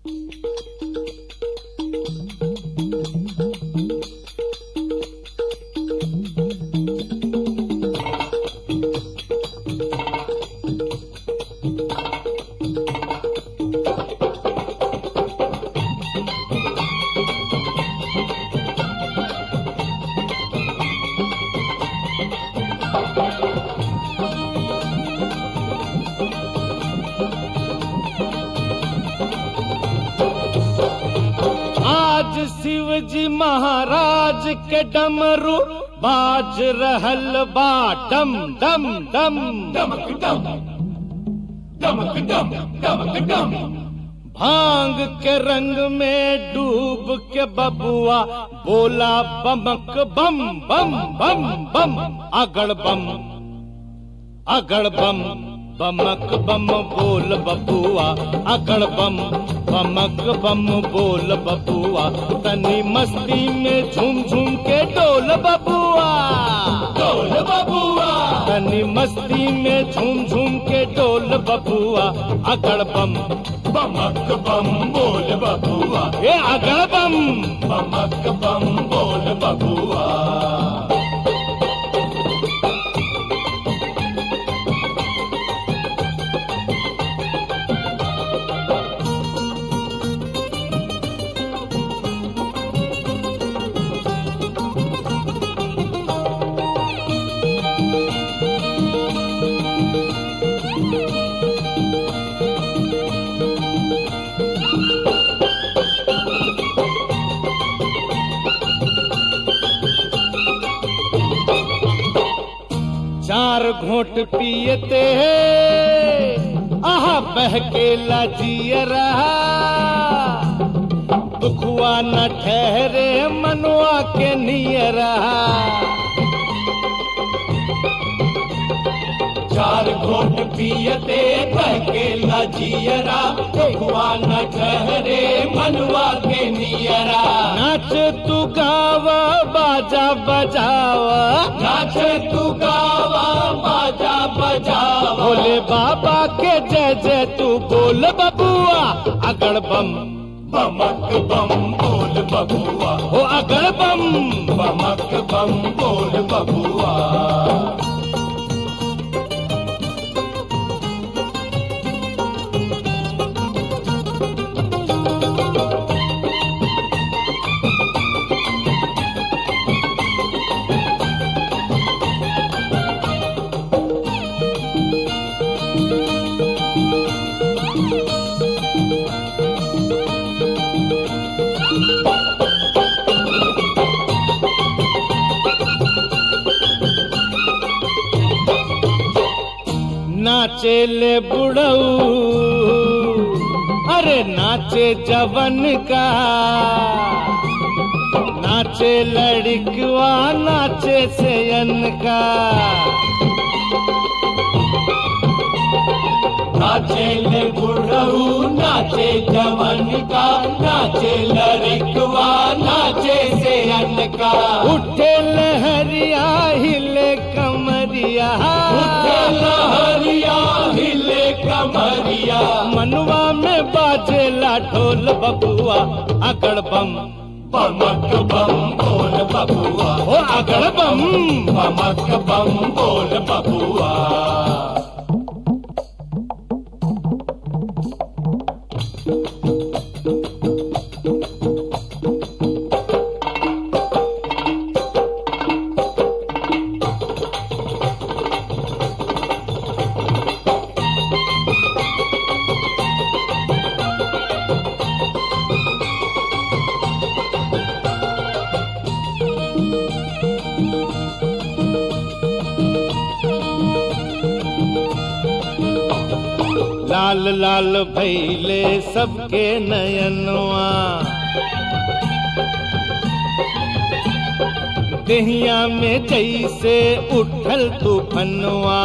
आज शिव जी महाराज के डमरू बाज रहल बा डम डम डम डमक डम डमक डम डमक डम भांग के रंग में डूब के बबुआ बोला बमक बम बम बम बम अगड़ बम अगड़ बम बमक बम बोल बबुआ अगड़ बम बमक बम बोल बबुआ तनी मस्ती में झूम झूम के डोल बबुआ डोल बबुआ तनी मस्ती में झूम झूम के डोल बबुआ अगड़ बम बमक बम बोल बबुआ ए अगड़ बम बमक बम बोल बबुआ चार घोट पियते हैं आहा बहकेला जिय रहा दुखुआ न ठहरे मनुआ के निय रहा चार घोट पियते बहके लजियरा भगवान ठहरे मनवा के नियरा नाच तू गावा बाजा बजावा नाच तू गावा बाजा बजावा भोले बाबा के जय जय तू बोल बबुआ अगड़ बम बमक बम बोल बबुआ हो अगड़ बम बमक बम बोल बबुआ नाचे ले बुढ़ऊ अरे नाचे जवन का नाचे लड़कवा नाचे सेयन का नाचे ले बुढ़ऊ नाचे जवन का नाचे लड़कवा नाचे से का उठे लहरिया हिले कमरिया उठे लहरिया हिले कमरिया मनवा में बाजेला ढोल बबुआ अगड़ बम बमक बम बोल बबुआ हो अगड़ बम बमक बम बोल बबुआ लाल लाल भैले सबके नयनवा देहिया में जैसे उठल तूफनवा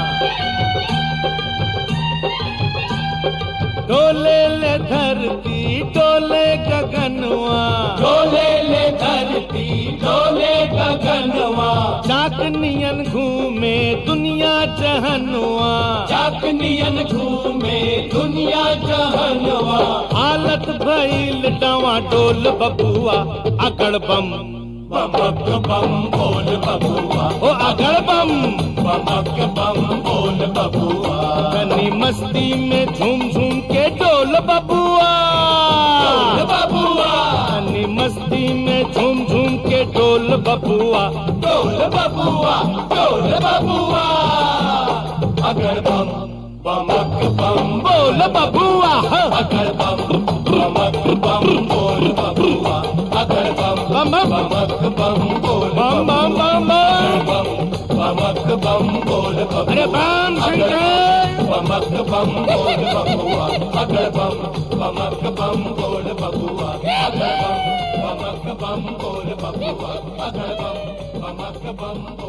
डोले ले धरती डोले गगनवा डोले ले धरती डोले गगनवा चाकनियन घूमे दुनिया जहनवा चाकनियन घूमे दुनिया जहनवा आल भारत भइल डवा डोल बबुआ अगड़ बम बमक बम बोल बबुआ ओ अगड़ बम बमक बम बोल बबुआ कनी मस्ती में झूम झूम के डोल बबुआ बोल बबुआ कनी मस्ती में झूम झूम के डोल बबुआ बोल बबुआ बोल बबुआ अगर बम बमक बम बोल बबुआ हाँ। अगर बम बमक बम बोल बबुआ अगर बम बम बम बमक बम बोल बम बम बम बम बम बमक बम बोल बबुआ अरे बम शंकर बमक बम बोल बबुआ अगर बम बमक बम बोल बबुआ अगर बम बमक बम बोल बबुआ अगर बम बमक बम